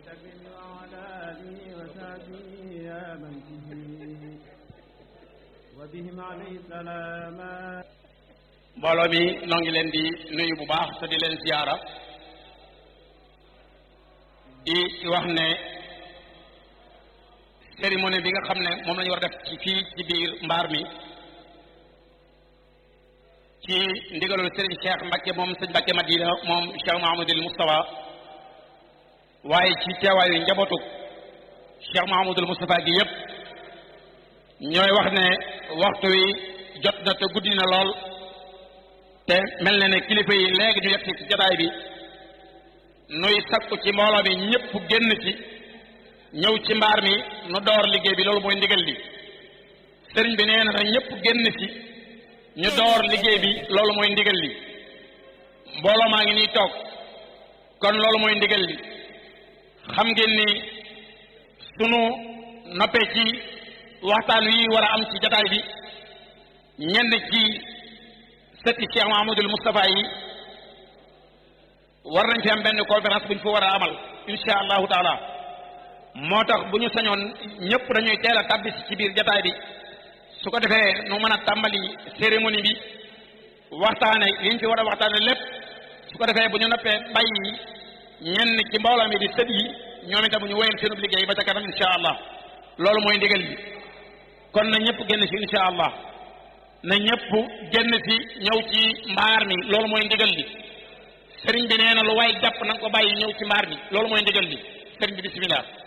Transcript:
وعلى آله وصحبه يا من به وبهم عليه السلام mbooloo mi noo ngi leen di nuyu bu baax te di leen ziyaara di wax ne cérémonie bi nga xam ne moom la ñu war a def ci fii ci biir mbaar mi ci ndigalul Serigne Cheikh Mbacke moom sëñ Mbacke Madina moom Cheikh Mahamadul Moustapha waaye ci teewaayu njabootu Cheikh Mahamadul Moustapha gi yépp ñooy wax ne waxtu wi jot na te guddi na lool te mel na ne kilifa yi léegi ñu yegg ci jotaay bi nuy sakku ci mbooloo mi ñëpp génn ci ñëw ci mbaar mi nu door liggéey bi loolu mooy ndigal li sëriñ bi nee na ñëpp génn ci ñu door liggéey bi loolu mooy ndigal li mbooloo maa ngi nii toog kon loolu mooy ndigal li xam ngeen ni sunu noppee ci waxtaan wi war a am ci jotaay bi ñenn ci sëtti Cheikh Mahamadul Moustapha yi war nañ fi am benn conférence bu ñu fa war a amal insha allahu taala moo tax bu ñu sañoon ñëpp dañuy teel a tàbbisi ci biir jataay bi su ko defee nu mën a tàmbali cérémonie bi waxtaane liñ fi war a waxtaane lépp su ko defee bu ñu noppee bàyyi ñenn ci mbooloo mi di sët yi ñoom itam ñu wéyal seenub liggéey ba ca kanam insha allah loolu mooy ndigal bi kon na ñëpp génn ci insha allah na ñëpp génn ci ñëw ci mbaar mi loolu mooy ndigal li sëriñ bi nee na lu waay jàpp na nga ko bàyyi ñëw ci mbaar mi loolu mooy ndigal li sëriñ bi bismillah